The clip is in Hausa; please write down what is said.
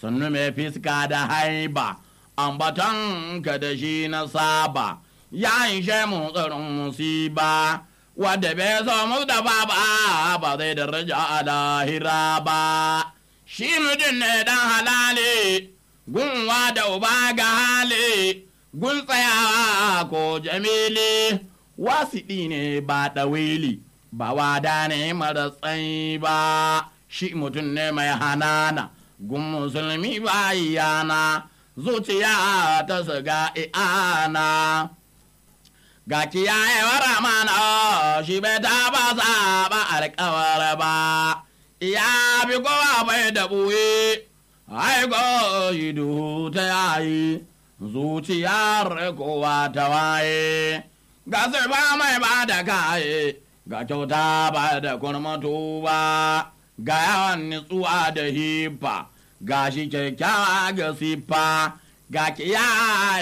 sannu mai fiska da haiba ambaton ka da shi na saba ya ishe mu tsarin musiba wadda bai so mu da ba ba zai daraja a lahira ba shi mutum ne dan halali gunwa da uba ga hali gun tsayawa ko jamili wasiɗi ne ba ɗawili ba wada ne mara tsayi ba shi mutum ne mai hanana gun musulmi ba yana zuciya ta siga i'ana ga kiyayewar amana shi bai taba saba alkawar ba ya bi kowa bai da buye aiko shi duhu ta yayi zuciyar kowa ta waye ga ba mai ba da kaye ga kyauta ba da kurmatu ba ga yawan nutsuwa da hifa ga shi kyakkyawa ga siffa ga kiyaye